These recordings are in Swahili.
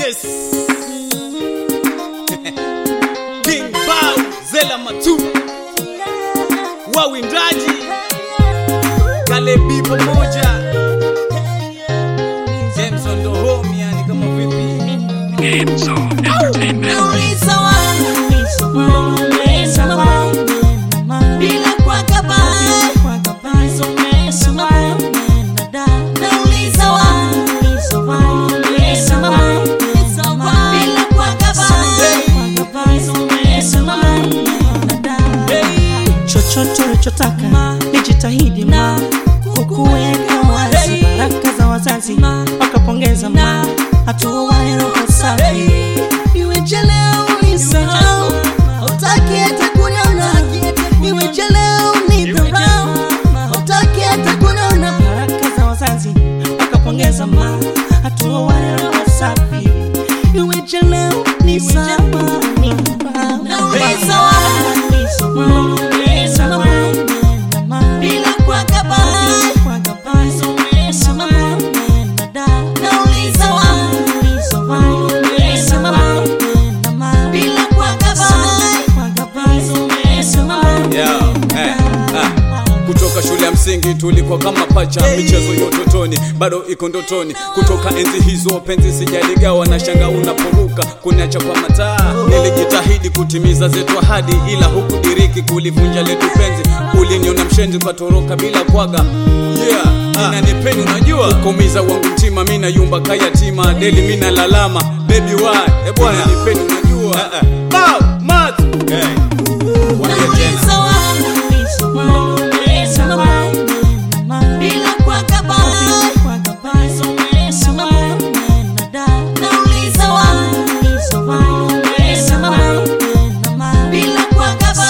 Yes. King Bao Zela Matu wawindaji Kalebi pamoja Jameson ndo home yani kama vipi Nauliza wangu, nauliza wangu, bila kuwakaba. Nauliza wangu, nauliza wangu, bila kuwakaba. chochote ulichotaka nijitahidi ma kukuweka wazi baraka za wazazi wakapongeza ma hatua ya roho safi Iweje leo unisahau, hutaki hata kuniona. Iweje leo unidharau, hutaki hata kuniona. baraka za wazazi wakapongeza ma hatua ya roho safi iweje leo ni sawa Nauliza wangu, nauliza wangu, bila kuwakaba. Nauliza wangu, nauliza wangu, bila kuwakaba. Yeah, eh, ah. kutoka shule ya msingi tulikuwa kama pacha michezo ya utotoni bado iko ndotoni kutoka enzi hizo penzi sijaligawa na shanga unaporuka kuniacha kwa mataa nilijitahidi kutimiza zetu ahadi ila hukudiriki kulivunja letu penzi uliniona mshenzi ukatoroka bila kwaga yeah inanipeni unajua kumiza wangu mtima mi nayumba kayatima deli mi nalalama baby why eh bwana nipeni unajua Bow, mat. Hey. Wambia tena. Nauliza wangu, nauliza wangu, bila kuwakaba. Nauliza wangu, nauliza wangu, bila kuwakaba.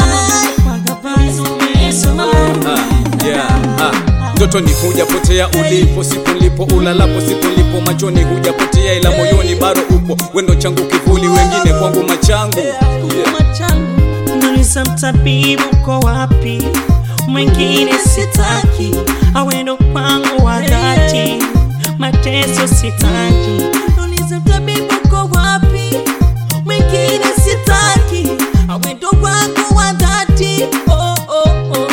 Ah, yeah, ah. ndotoni hujapotea ulipo sipo nilipo ulalapo sipo nilipo machoni hujapotea ila moyoni bado upo wendo changu kivuli wengine kwangu machangu yeah. Nauliza mtabibu uko wapi? Mwingine sitaki, awendo kwangu wa dhati, mateso sitaki. Nauliza mtabibu uko wapi? Mwingine sitaki, awendo wangu wa dhati. Oh, oh, oh,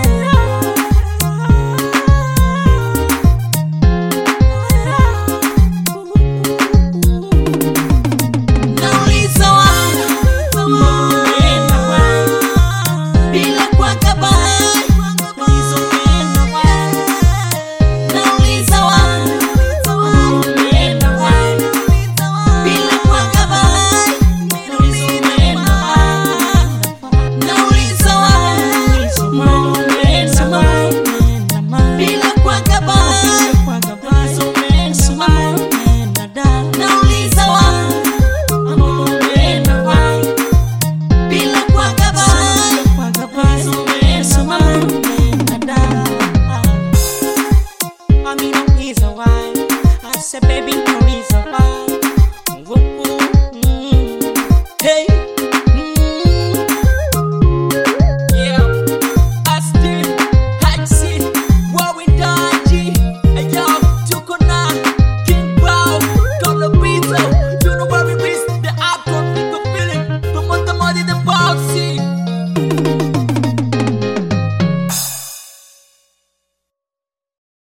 Nauliza wangu, bila kuwakaba. Nauliza wangu, bila kuwakaba. Nauliza wangu, bila kuwakaba. Nauliza wangu, bila kuwakaba. I mean, no reason why. I said, baby, no reason why.